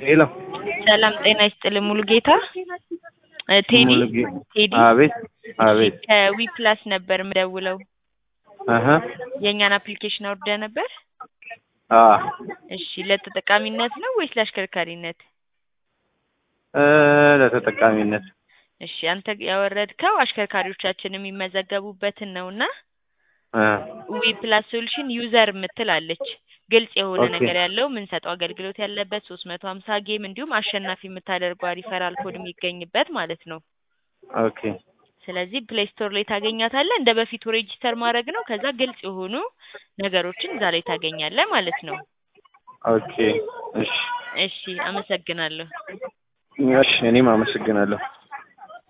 ሄሎ ሰላም ጤና ይስጥልኝ ሙሉ ጌታ እ ቴዲ ሙሉጌ- ቴዲ አቤት አቤት ከዊ ፕላስ ነበር የምደውለው አሀ የእኛን አፕሊኬሽን አውርደህ ነበር አ እሺ ለተጠቃሚነት ነው ወይስ ለአሽከርካሪነት እ ለተጠቃሚነት እሺ አንተ ያወረድከው አሽከርካሪዎቻችን የሚመዘገቡበትን ነውና እ ዊ ፕላስ ሶሉሽን ዩዘር የምትል አለች ግልጽ የሆነ ኦኬ። ነገር ያለው የምንሰጠው አገልግሎት ያለበት ሶስት መቶ ሀምሳ ጌም እንዲሁም አሸናፊ የምታደርገው ሪፈራል ኮድ የሚገኝበት ማለት ነው ኦኬ ስለዚህ ፕሌይ ስቶር ላይ ታገኛታለህ እንደ በፊቱ ሬጂስተር ማድረግ ነው ከዛ ግልጽ የሆኑ ነገሮችን እዛ ላይ ታገኛለህ ማለት ነው ኦኬ እሺ እሺ አመሰግናለሁ እሺ እኔም አመሰግናለሁ